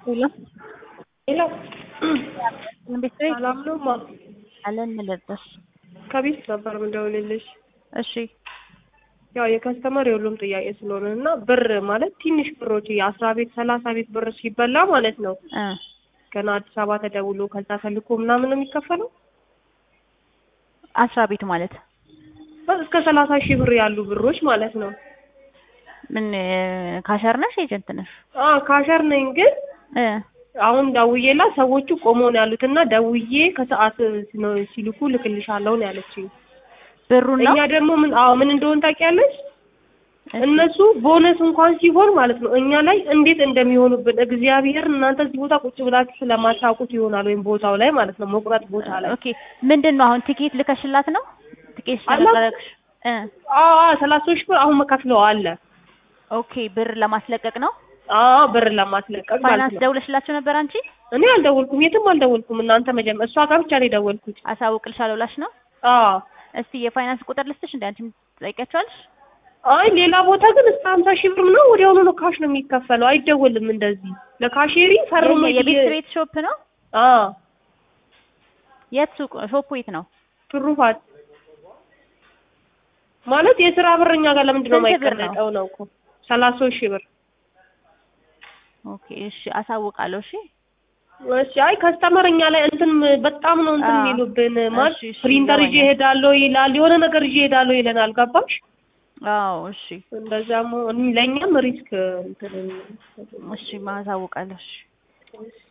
ሄሎ ሄሎ ቤት ቤት ሰላም ነው ማ አለን ልርዳሽ? ከቤት ነበር ምደውልልሽ። እሺ ያው የከስተመር የሁሉም ጥያቄ ስለሆነ እና ብር ማለት ትንሽ ብሮች የአስራ ቤት ሰላሳ ቤት ብር ሲበላ ማለት ነው እ ገና አዲስ አበባ ተደውሎ ከዛ ተልኮ ምናምን ነው የሚከፈለው አስራ ቤት ማለት እስከ ሰላሳ ሺህ ብር ያሉ ብሮች ማለት ነው። ምን ካሸር ነሽ ኤጀንት ነሽ? አ ካሸር ነኝ ግን እ አሁን ደውዬላ ሰዎቹ ቆመው ነው ያሉት እና ደውዬ ከሰዓት ነው ሲልኩ ልክልሻለሁ ነው ያለችኝ። ብሩን ነው እኛ ደግሞ ምን አዎ ምን እንደሆን ታውቂያለሽ? እሺ። እነሱ ቦነስ እንኳን ሲሆን ማለት ነው እኛ ላይ እንዴት እንደሚሆኑብን እግዚአብሔር እናንተ እዚህ ቦታ ቁጭ ብላችሁ ስለማታውቁት ይሆናል ወይም ቦታው ላይ ማለት ነው መቁረጥ ቦታ ላይ ኦኬ ምንድን ነው አሁን ቲኬት ልከሽላት ነው? ቲኬት አላት። ስለቀረቅሽ እ አዎ አዎ ሰላሳ ሺህ ብር አሁን መከፍለው አለ ኦኬ ብር ለማስለቀቅ ነው። አዎ ብር ለማስለቀቅ ማለት ፋይናንስ ነው ደውለሽላቸው ነበር አንቺ? እኔ አልደወልኩም የትም አልደወልኩም እናንተ መጀመ እሷ ጋር ብቻ ነው የደወልኩት አሳውቅልሻለሁ ብላሽ ነው? አዎ እስቲ የፋይናንስ ቁጥር ልስጥሽ እንደ አንቺም ትጠይቂያቸዋለሽ? አይ ሌላ ቦታ ግን እስከ ሀምሳ ሺህ ብር ነው ወዲያውኑ ነው ካሽ ነው የሚከፈለው አይደወልም እንደዚህ ለካሼሪ ፈርሞ የ- የቤት ቤት ሾፕ ነው? አዎ የት ሱቅ ሾፑ የት ነው? ትሩፋት ማለት የስራ ብር እኛ ጋር ለምንድን ነው ስንት ብር ነው? የማይቀመጠው ነው እኮ ሰላሳ ሺህ ብር ኦኬ እሺ አሳውቃለሁ። እሺ እሺ አይ ከስተመር እኛ ላይ እንትን በጣም ነው እንትን አዎ። የሚሉብን ማለት እሺ፣ እሺ፣ ፕሪንተር ይዤ ይገባኛል። እሄዳለሁ ይላል የሆነ ነገር ይዤ እሄዳለሁ ይለናል ገባሽ አዎ እሺ እንደዛም ለእኛም ሪስክ እንትን እሺ ማሳውቃለሁ። እሺ እሺ